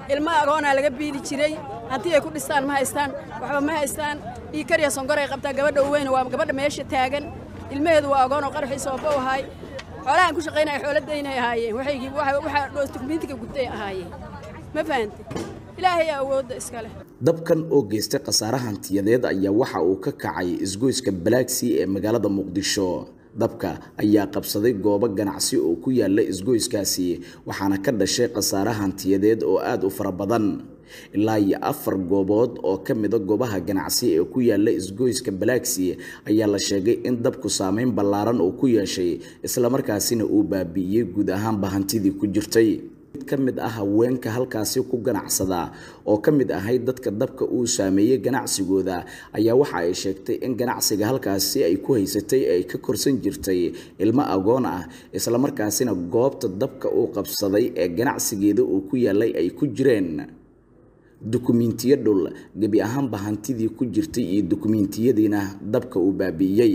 ilmo agoonaa laga biili jiray haddii ay ku dhistaan ma haystaan waxba ma haystaan dhiikariya sonkor ay qabtaa gabadha uweyn waa gabadha meesha taagan ilmaheedu waa agoon oo qaraxiisa ooba u ahay xoolahan ku shaqaynaya xooladaynay ahaayeen waxaygii waxaa dukumiintiga gubtay ahaayeen ma fahante ilaahay awoodda iska leh dabkan oo geystay khasaare hantiyadeed ayaa waxa uu ka kacay isgoyska balaagsii ee magaalada muqdisho dabka ayaa qabsaday goobo ganacsi oo ku yaala isgoyskaasi waxaana ka dhashay khasaare hantiyadeed oo aada u fara badan ilaa iyo afar goobood oo ka mida goobaha ganacsi ee ku yaala isgoyska balaaksi ayaa la sheegay in dabku saameyn ballaaran uu ku yeeshay islamarkaasina uu baabi'iyey guud ahaanba hantidii ku jirtay mid ka mid ah haweenka halkaasi ku ganacsada oo ka mid ahayd dadka dabka uu saameeyey ganacsigooda ayaa waxa ay sheegtay in ganacsiga halkaasi ay ku haysatay ay ka korsan jirtay ilmo agoon ah islamarkaasina goobta dabka uu qabsaday ee ganacsigeeda uu ku yaalay ay ku jireen dukumiintiyo dhul gebi ahaanba hantidii ku jirtay iyo dukumiintiyadiina dabka uu baabi'iyey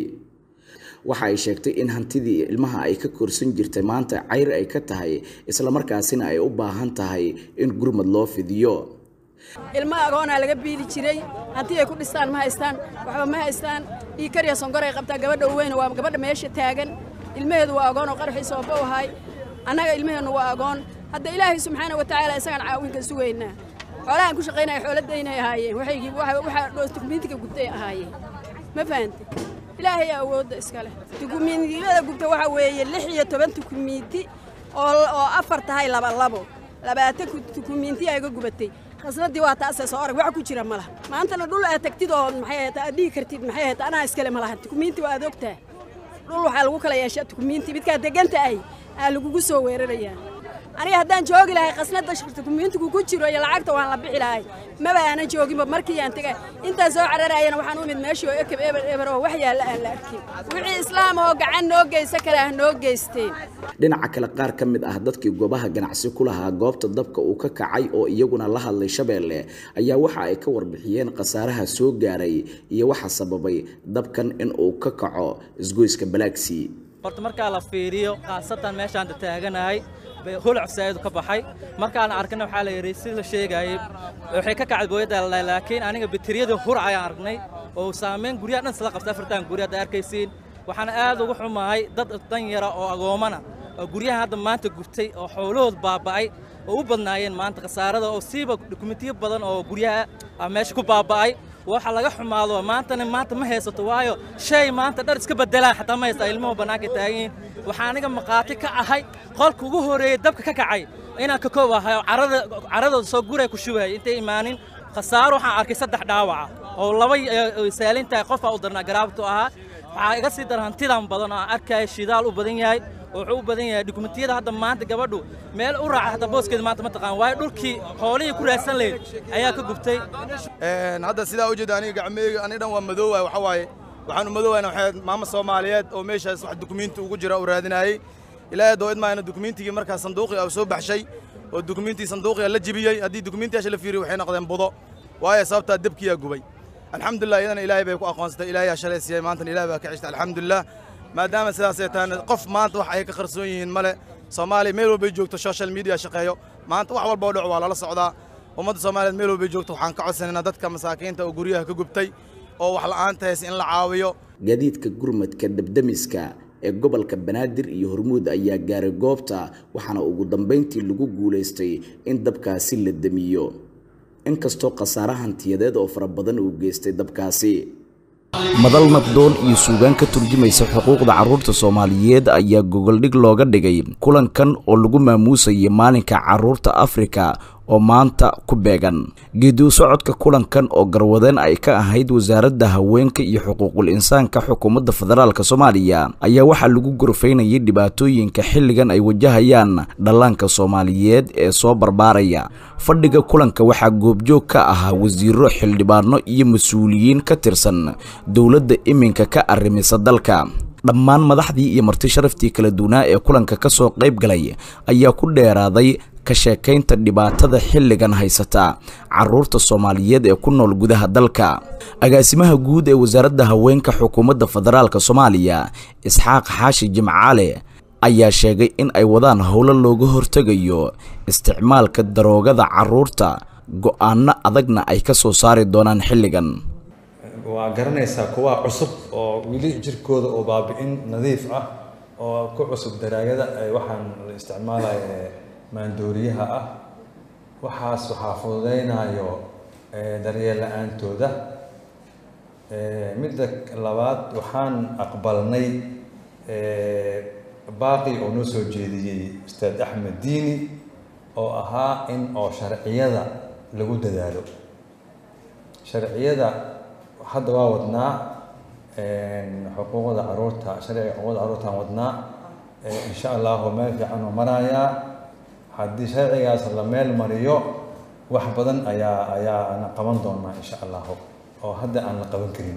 waxa ay sheegtay in hantidii ilmaha ay ka korsan jirtay maanta cayr ay ka tahay islamarkaasina ay u baahan tahay in gurmad loo fidiyo ilmo agoonaa laga biili jiray haddii ay ku dhistaan ma haystaan waxba ma haystaan dhiikariya sonkor ay qabtaa gabadha uweyn waa gabadha meesha taagan ilmaheedu waa agoon oo qaraxiisa ooba u ahay annaga ilmaheennu waa agoon hadda ilaahay subxaana wa tacaala isagaan caawinka sugaynaa xoolahan ku shaqaynaya xooladaynay ahaayeen waxaygii waxaa dukumiintiga gubtay ahaayeen ma fahante ilaahay awoodda iska leh dukumiintiyada gubta waxaa weeye lix iyo toban dukumiinti oo afar tahay laba labo labaatan dukumiinti ayga gubatay khasnadii waa taasee soo orag wax ku jira ma laha maantana dhul aad tagtid oo maxay ahayd aad dhihi kartid maxay ahayd anaa iskale ma laha dukumiinti waa aad ogtaa dhul waxaa lagu kala yeeshaa dukumiinti midkaa deganta ahy aa lagugu soo weerarayaa aniga haddaan joogi lahay khasnada dukumiintigu ku jiro iyo lacagta waan la bixi lahay maba aanan jooginba markii aan tegay intaan soo cararaayana waxaan u imid meeshii oo ekeb eber eber oo wax yaalla aan la arkin wixii islaam oo gacan noo geysa kale ah noo geysteen dhinaca kale qaar ka mid ah dadkii goobaha ganacsi ku lahaa goobta dabka uu ka kacay oo iyaguna la hadlay shabeelle ayaa waxa ay ka warbixiyeen khasaaraha soo gaaray iyo waxa sababay dabkan in uu ka kaco isgoyska balaaksi horta markaa la fiiriyo khaasatan meeshaan taaganahay holac saaidu ka baxay markaan arkana waxaa la yidhi si la sheegayay waxay ka kacday booyadda laakiin aniga bateriyada hurac ayaan aragnay oo saamayn guryaha dhan sila qabta afartan gurya hadda arkaysiin waxaana aad ugu xumahay dad dan yara oo agoomana oo guryaha hadda maanta gubtay oo xoolahood baaba'ay oo u badnaayeen maanta khasaarada oo siiba dukumentiyo badan oo guryaha meesha ku baaba'ay waxa laga xumaado maantana maanta ma haysato waayo shay maanta dhar iska bedelaa xataa ma haysta ilmuhu bannaanka taagan waxaa aniga maqaati ka ahay qolka ugu horeeyey dabka ka kacay inaan ka koob ahay oo carada caradooda soo guray ku shubay intay imaanin khasaaro waxaan arkay saddex dhaawaca oo laba saalintahay qofaa u darnaa garaabtu ahaa waxaa iga sii dara hantidan badan oo aan arkaya shidaal u badan yahay oo wuxuu u badan yahay dukumentiyada hadda maanta gabadhu meel u raaca hadda booskeeda maanta ma taqaan waayo dhulkii xoolihii ku raadsan lahayd ayaa ka gubtay hadda sidaa u jeeda aniga gacmeyga ani dhan waa madoowaay waxaa waaye waxaanu madoowayn waxay maamo soomaaliyeed oo meeshaas wax dukumiinti ugu jira uu raadinayey ilaahay doo idmaayna dukumiintigii markaa sanduuqii uu soo baxshay oo dukumiintii sanduuqii la jibiyey haddii dukumiintiyaasha la fiiriyo waxay noqdeen budo waayo sababtaa debkiyaa gubay alxamdulilah iyadana ilaahay bay ku aqoonsatay ilaahay shalay siiyey maantana ilaahay baa ka ceshtay alxamdulilah maadaama sidaasay tahay qof maanta wax ay ka qarsoon yihiin male soomaaliya meel walbay joogto social media shaqeeyo maanta wax walba oo dhac waa lala socdaa ummadda soomaaliyeed meel walbay joogto waxaan ka codsanaynaa dadka masaakiinta oo guryaha ka gubtay oo wax la'aanta haysa in la caawiyo gaadiidka gurmadka dabdamiska ee gobolka banaadir iyo hormuud ayaa gaaray goobta waxaana ugu dambayntii lagu guulaystay in dabkaasi la damiyo inkastoo khasaare hantiyadeed oo fara badan uu geystay dabkaasi madal nabdoon iyo suugaan ka turjumaysa xuquuqda carruurta soomaaliyeed ayaa gogoldhig looga dhigay kulankan oo lagu maamuusayay maalinka carruurta afrika oo maanta ku beegan geediu socodka kulankan oo garwadeen ay ka ahayd wasaaradda haweenka iyo xuquuqul insaanka xukuumadda federaalk soomaaliya ayaa waxaa lagu gorfaynayay dhibaatooyinka xilligan ay wajahayaan dhallaanka soomaaliyeed ee soo barbaaraya fadhiga kulanka waxaa goobjoog ka ahaa wasiiro xildhibaano iyo mas-uuliyiin ka tirsan dowladda iminka ka arrimisa dalka dhammaan madaxdii iyo marti sharaftii kala duwanaa ee kulanka ka soo qayb galay ayaa ku dheeraaday ka sheekaynta dhibaatada xilligan haysata carruurta soomaaliyeed ee ku nool gudaha dalka agaasimaha guud ee wasaaradda haweenka xukuumadda federaalk soomaaliya isxaaq xaashi jimcaale ayaa sheegay in ay wadaan howlo looga hortegayo isticmaalka daroogada carruurta go-aanno adagna ay ka soo saari doonaan xilligan waa garanaysaa kuwa cusub oo weli jirkooda oo baabi-in nadiif ah oo ku cusub daraagada ay waxaan la isticmaalaya ee maandooriyaha ah waxaas waxaa fududeynayo daryeel la-aantooda midda labaad waxaan aqbalnay baaqi oo noo soo jeediyey ustaad axmed diini oo ahaa in oo sharciyada lagu dadaalo sharciyada hadda waa wadnaa xuquuqda caruurta sharciga xuquuqda caruurtaan wadnaa insha allahu meel fiican oo marayaa haddii sharcigaas la meel mariyo wax badan ayaa ayaa ana qaban doonaa insha allahu oo hadda aan la qaban karin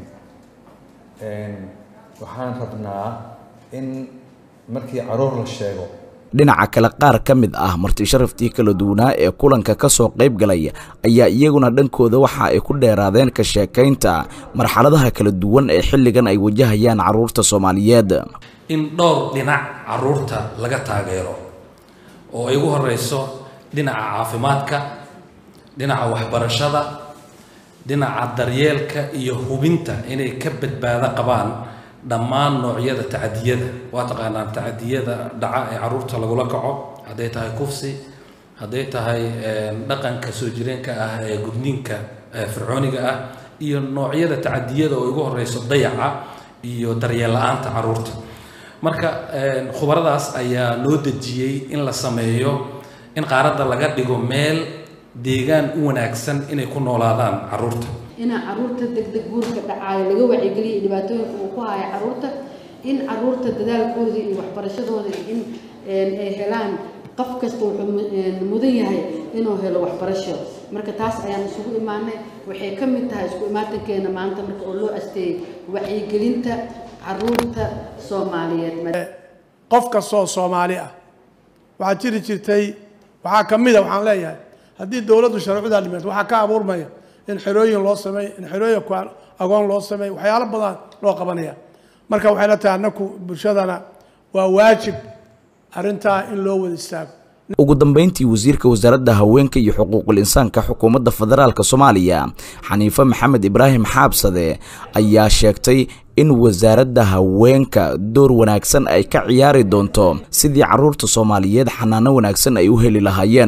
waxaan rabnaa in markii caruur la sheego dhinaca kale qaar ka mid ah marti sharaftii kala duwanaa ee kulanka ka soo qayb galay ayaa iyaguna dhankooda waxa ay ku dheeraadeen ka sheekaynta marxaladaha kala duwan ee xilligan ay wajahayaan carruurta soomaaliyeed in dhowr dhinac carruurta laga taageero oo ay ugu horeyso dhinaca caafimaadka dhinaca waxbarashada dhinaca daryeelka iyo hubinta inay ka badbaado qabaan dhammaan noocyada tacadiyada waa taqaanaan tacadiyada dhaca ee caruurta lagula kaco hadday tahay kufsi hadday tahay dhaqanka soo jireenka ah ee gudniinka fircooniga ah iyo noocyada tacadiyada oo ugu horeyso dayaca iyo daryeel la-aanta caruurta marka khubaradaas ayaa loo dejiyey in la sameeyo in qaaradda laga dhigo meel deegaan u wanaagsan inay ku noolaadaan caruurta inaa caruurta degdeg guurka dhacaayo laga wacyigeliya dhibaatooyinka uu ku haya caruurta in caruurta dadaalkooda iyo waxbarashadooda in ay helaan qof kasta wuxuu mudan yahay inuu helo waxbarasho marka taas ayaan isugu imaanay waxay ka mid tahay isku imaatankeena maanta marka oo loo asteeyey wacyigelinta caruurta soomaaliyeed qof kastoo soomaali ah waxaa jiri jirtay waxaa ka mid a waxaan leeyahay haddii dowladdu sharcudaa dhimato waxaa ka abuurmaya in xerooyin loo sameeyo in xerooyin agoon loo sameeyo waxyaalo badan loo qabanaya marka waxay la tahay annaku bulshadana waa waajib arrintaa in loo wada istaago ugu dambeyntii wasiirka wasaaradda haweenka iyo xuquuqul insaanka xukuumadda federaalk soomaaliya xaniife maxamed ibraahim xaabsade ayaa sheegtay in wasaaradda haweenka door wanaagsan ay ka ciyaari doonto sidii caruurta soomaaliyeed xanaano wanaagsan ay u heli lahaayeen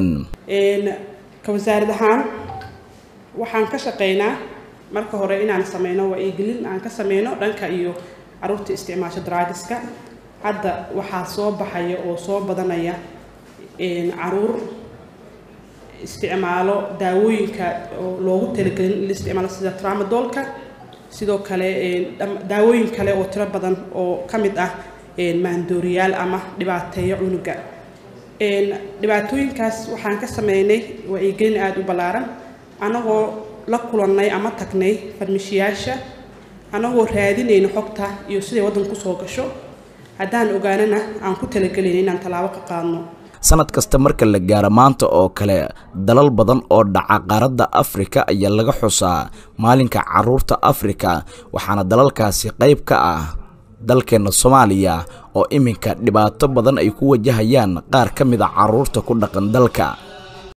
ka wasaarad ahaan waxaan ka shaqeynaa marka hore inaan sameyno wacyigelin aan ka sameyno dhanka iyo caruurta isticmaasho draagiska hadda waxaa soo baxaya oo soo badanaya caruur isticmaalo daawooyinka oo loogu talagelin in la isticmaalo sida tramadolka sidoo kale daawooyin kale oo tiro badan oo ka mid ah maandooriyaal ama dhibaateeyo cunuga dhibaatooyinkaas waxaan ka sameynay wacyigelin aada u ballaaran annagoo la kulannay ama tagnay farmishiyaasha annagoo raadinayno xogta iyo siday waddanku soo gasho haddaan ogaanana aan ku talagelayna inaan tallaabo ka qaadno sanad kasta marka la gaaro maanta oo kale dalal badan oo dhaca qaaradda afrika ayaa laga xusaa maalinka caruurta afrika waxaana dalalkaasi qayb ka ah dalkeenna soomaaliya oo iminka dhibaato badan ay ku wajahayaan qaar ka mid a caruurta ku dhaqan dalka